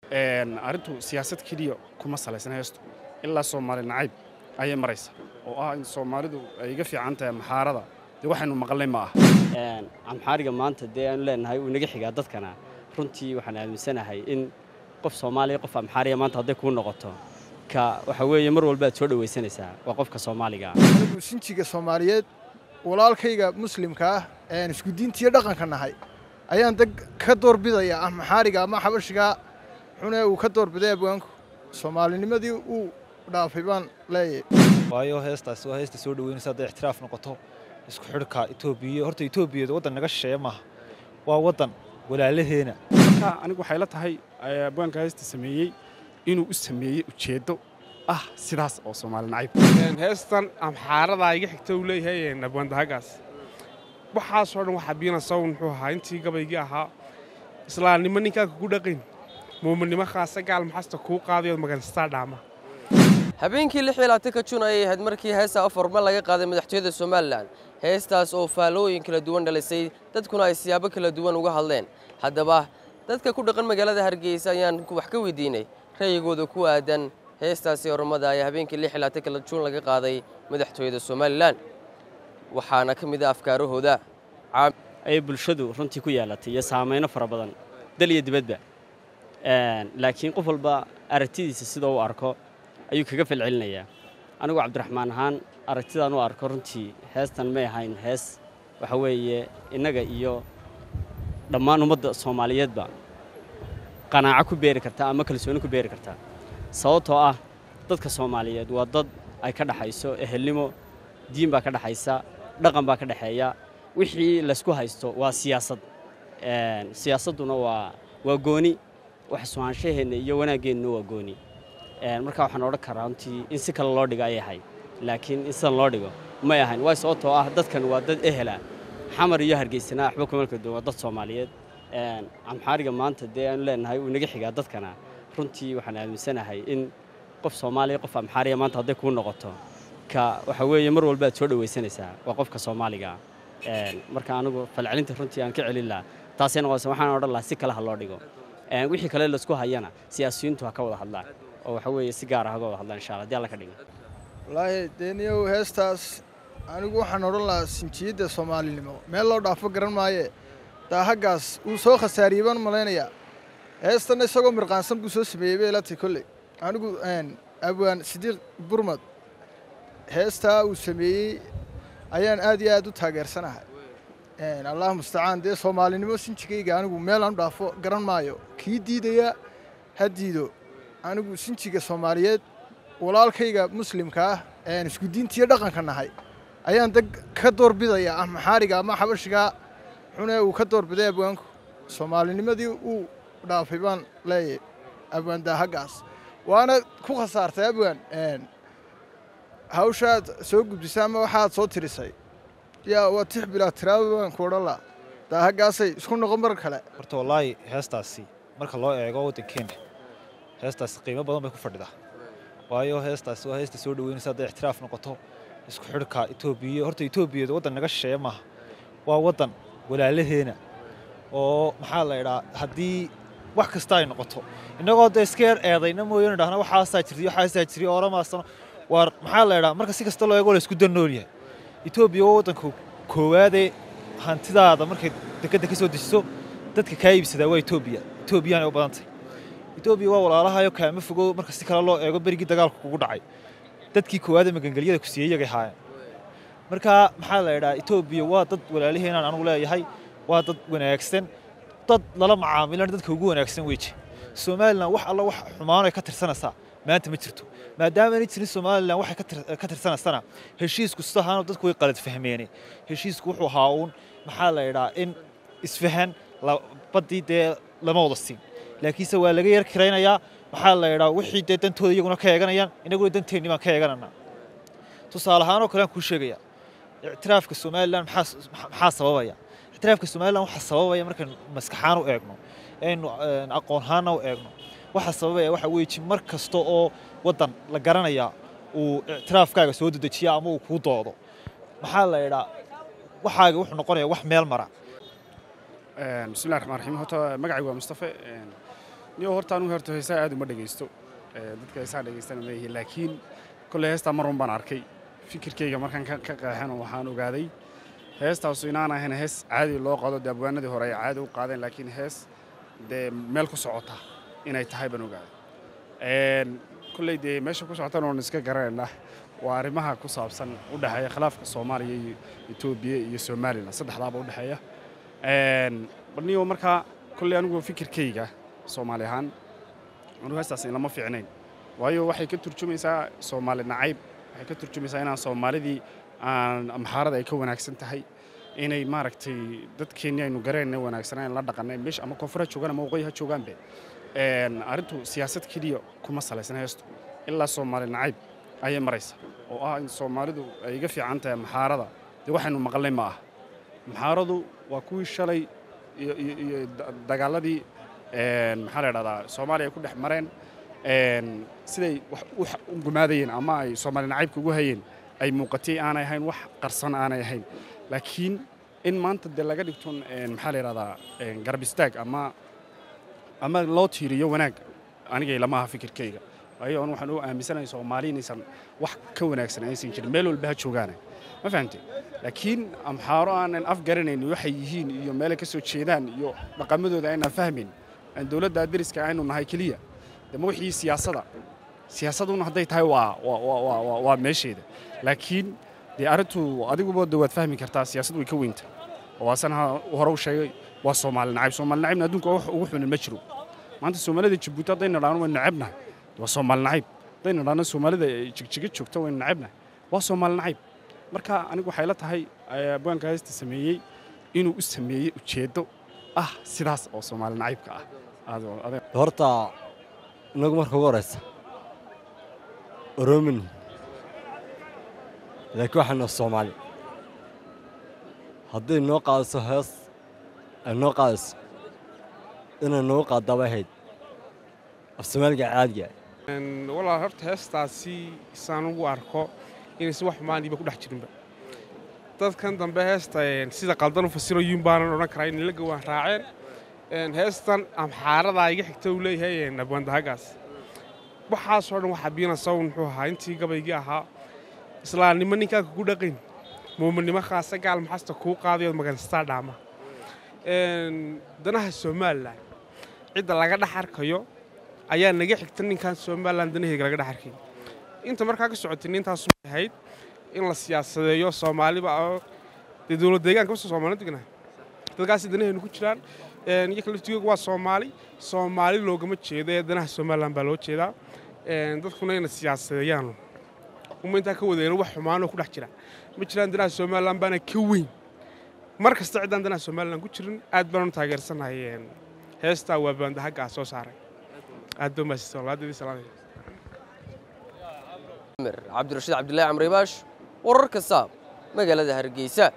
arrintu siyaasad keliya kuma salaysna heestu ilaa soomaali nacayb ayay maraysa oo ah in soomaalidu ay iga fiican tahay maxaarada dee waxaynu maqalnay ma aha amxaariga maanta dee aanu leenahay uu inaga xigaa dadkana runtii waxaan aaminsanahay in qof soomaaliya qof amxaariga maanta hadday kuu noqoto ka waxa weeye mar walba aad soo dhowaysanaysaa waa qofka soomaaliga anigu sinjiga soomaaliyeed walaalkayga muslimka ah ean isku diintiyo dhaqanka nahay ayaan deg ka doorbidaya ah maxaariga ama xabashigaa xune uu ka doorbiday abwaanku soomaalinimadii uu dhaafay baan leeyahay waayo heestaasi waa heesta soo dhaweynaysa hadday ixtiraaf noqoto isku xidhka etoobiya horta etoobiyada waddan naga shisheeye maaha waa waddan walaalaheena marka anigu waxay la tahay abwaanka heesta sameeyey inuu u sameeyey ujeeddo ah sidaas oo soomaali nacayb heestan amxaaradaa iga xigta uu leeyahay abwaandahagaas waxaasoo dhan waxaa biinaysa muxuu ahaa intii gabaygii ahaa islaamnimo ninkaa kugu dhaqayn muuminnimo khaasa gaal maxasta kuu qaadayood maganistaa dhaama habeenkii lix iyo labaatanka jun ayay ahayd markii heesta afarma laga qaaday madaxtooyada somalilan heestaas oo faallooyin kala duwan dhalisay dadkuna ay siyaabo kala duwan uga hadleen haddaba dadka ku dhaqan magaalada hargeysa ayaan wax ka weydiinay ra'yigooda ku aadan heestaasi ormada ayaa habeenkii lix iyo labaatanka juun laga qaaday madaxtooyada somalilan waxaana ka mid ah afkaarahooda ayay bulshadu runtii ku yeelatay iyo saamayno fara badan dal iyo dibadba laakiin qof walba aragtidiisa sidoo u arko ayuu kaga falcelinayaa anigu cabdiraxmaan ahaan aragtidaan u arko runtii heestan may ahayn hees waxa weeye innaga iyo dhammaan ummadda soomaaliyeedba qanaaco ku beeri kartaa ama kalsooni ku beeri kartaa sababtoo ah dadka soomaaliyeed waa dad ay ka dhaxayso ehelnimo diin baa ka dhaxaysa dhaqan baa ka dhexeeya wixii laysku haysto waa siyaasad siyaasadduna waa waa gooni wax suhaanshaheenna iyo wanaaggeenna waa gooni markaa waxaan odhan karaa runtii in si kale loo dhigo ayay ahayd laakiin in sidan loo dhigo may ahayn waay sababtoo ah dadkan waa dad ehela xamar iyo hargeysana waxba kuma kala duwan waa dad soomaaliyeed amxaariga maanta dee aanu leenahay uu inaga xigaa dadkana runtii waxaan aaminsanahay in qof soomaaliya qof amxaariga maanta hadday kuu noqoto ka waxa weeye mar walba aad soo dhowaysanaysaa waa qofka soomaaliga marka anigu falcelinta runtii aan ka celin lahaa taasay noqonaysa waxaan odhan lahaa si kale ha loo dhigo wixii kale laisku hayana siyaasiyiintu ha ka wada hadlaan oo waxa weeye si gaar ah haga wada hadlaan insha allah haddii alla ka dhigo wallaahi deeniyow heestaas anigu waxaan odhan lahaa sinjiyadda soomaalinimo meel loo dhaafo garan maaye daahaggaas wuu soo khasaariyey baan malaynayaa heestanna isagoo mirqaansan buu soo sameeyey bay ilatay kolley anigu abwaan sidiiq burmad heestaa uu sameeyey ayaan aad iyo aad u taageersanahay allah mustacaan dee soomaalinimo sinjigayga anigu meel aan u dhaafo garan maayo kii diidaya ha diido anigu sinjiga soomaaliyeed walaalkayga muslimka ah ean isku diintiyo dhaqanka nahay ayaan deg ka doorbidaya ah maxaariga ama xabashigaa xune uu ka doorbiday abwaanku soomaalinimadii uu dhaafay baan leeyahay abwaan daahaggaas waana ku khasaartay abwaan hawshaad soo gudbisay ama waxaad soo tirisay yaa waa tix bilaa tiraaba baan ku odhan laha daahaggaasay isku noqon mar kale horta wallaahi heestaasi marka loo eego waddankeena heestaasi qiimo badan bay ku fadhidaa waayo heestaasi waa heesta soo dhaweynaysa hadday ixtiraaf noqoto isku xidhka etoobiya horta etoobiyada waddan naga shisheeye maaha waa waddan walaalaheena oo maxaa la idhaa haddii wax kasta ay noqoto innagoo dee iska yar eedayna mooyane dhahna waxaasaa jirtay waxaasaa jiray ooramaasano waar maxaa la idhaa marka si kasta loo eego la isku dannool yahay etoobiya waa waddanka koowaadee hantidaada markay dekedda ka soo dejiso dadka kaa iibsadaa waa etoobiya etoobiyaanay u badantay etoobiya waa walaalahayo kaama fogo marka si kale loo eego berigii dagaalku kugu dhacay dadkii koowaadee magangelyada ku siiyey iyagay haayeen marka maxaa la idhaa etoobiya waa dad walaalaheenaan anugu leeyahay waa dad wanaagsan dad lala macaamilan dadka ugu wanaagsan weje somalilan wax alla wax xumaanoy ka tirsanaysaa maanta ma jirto maadaamaanay jirin somalilan waxay ka tirsanaysana heshiisku sidahaano dadku way qalad fahmeene heshiisku wuxuu ahaa uun maxaa la idhaa in isfahan baddii dee lama wada siin laakiinse waa laga yar kiraynayaa maxaa la idhaa wixii dee dantooda iyaguna ka eeganayaan inaguna danteenni baan ka eegananaa tusaale ahaanoo kale aan kuu sheegaya ictiraafka somalilan maxaa sababaya ictiraafka somalilan waxaa sababaya markaynu maskaxaan u eegno aynu aqoonhaanna u eegno waxaa sababaya waxa weeji mar kasta oo waddan la garanaya uu ictiraafkaaga soo dedejiya ama uu kuu doodo maxaa la idhaa waxaaga wuxuu noqonaya wax meel mara bismillahi raxmaan raxiim horta magacaygu waa mustafe niyo horta anugu horta heesaa aad uma dhegaysto dadka heesaa dhegaystana ma yihiin laakiin kolley heestaa mar un baan arkay fikirkayga markaan ka qeexan waxaan ogaaday heestaasu inaan ahayn hees caadi loo qado dee abwaanadii hore ay caadi u qaadeen laakiin hees dee meel ku socota inay tahay baan ogaaday kolley dee meesha ku socotan oon iska garanaynaa waa arrimaha ku saabsan u dhexeeya khilaafka soomaaliya iyo etoobiya iyo somalilan saddexdaaba u dhexeeya balniyo markaa kolley anigu fikirkayga soomaali ahaan anugu heestaas lama fiicnayn waayo waxay ka turjumaysaa soomaali nacayb waxay ka turjumaysaa inaan soomaalidii aan amxaarada ay ka wanaagsan tahay inay maaragtay dadkeennii aynu gareenna wanaagsanaan la dhaqanay meesha ama koonfur ha joogaan ama waqooyi ha joogaanbe arrintu siyaasad keliya kuma salaysan heestu ilaa soomaali nacayb ayay maraysa oo ah in soomaalidu ay iga fiican tahay amxaarada dee waxaynu maqalnay ma aha amxaaradu waa kuwii shalay iyo dagaaladii maxaa la idhahdaa soomaaliya ay ku dhex mareen siday wax u gumaadayeen ama ay soomaali nacaybka ugu hayeen ay muuqatay aanay ahayn wax qarsan aanay ahayn laakiin in maanta dee laga dhigto maxaa la yidhahdaa garab istaag ama ama loo tiiriyo wanaag anigay lama aha fikirkayga waayo an waxaan u aaminsanahay soomaali inaysan wax ka wanaagsan aysan jirin meel walba ha joogaane ma fahamtay laakiin amxaaro aanan af garanayn waxay yihiin iyo meelay ka soo jeedaan iyo dhaqamadooda aynaan fahmayn aan dowladda dariska aynu nahay keliya dema wixii siyaasada siyaasaduna hadday tahay waa waa meesheeda laakiin dee arrintu adiguba de waad fahmi kartaa siyaasad way ka weynta oo asan hore u sheegay waa soomaali nacayb soomaali nacayibna adduunka wax ugu xunin ma jiro maanta soomaalida jabuuti haddayna dhaano waynu nacabnahay waa soomaali nacayb haddayna dhaano soomaalida jigjiga joogta waynu nacabnahay waa soomaali nacayb marka anigu waxay la tahay abwaanka heesta sameeyey inuu u sameeyey ujeeddo ah sidaas oo soomaali nacaybka ah horta inagu marka ugu horeysa oromin laakiin waxaanu soomaali hadday noo qaadiso hees ay noo qaadiso inay noogu qaaddaaba ahayd af soomaaliga caadiga walaal horta heestaasi isaan ugu arko inaysan wax xumaaniiba ku dhex jirinba dadkan dambe heesta sida qaldan u fasirayin baanan odhan karaa inay la gowaan raaceen heestan amxaaradaa iga xigta uu leeyahay abwaandahagaas waxaasoo dhan waxaa biina sawn muxuu ahaa intii gabaygii ahaa islaamnimo ninkaa kugu dhaqayn muuminimo khaasa gaal maxasta kuu qaadayood maganstaa dhaama danaha somalilan cidda laga dhex arkayo ayaa naga xigta ninkaan somalilan danaheega laga dhex arkay inta markaa ka socotay nintaas ahayd in la siyaasadeeyo soomaaliba dee dowlad deegaanka basta soomaalida degnaa dadkaasi danaheenu ku jiraan iyoka laftigooga waa soomaali soomaali loogama jeedo ee danaha somalilan baa loo jeedaa dadkuna ina siyaasadeeyaan uma intaa ka wadeeno wax xumaanoo ku dhex jira ma jiraan danaha somalilan baana ka weyn mar kasta ciddaan danaha somalilan ku jirin aad baanu taageersanahay heestaa waa baandahaggaa soo saaray aad baa maasista walaadadii salaamaya cabdirashiid cabdillaahi camri baash wararka saab magaalada hargeysa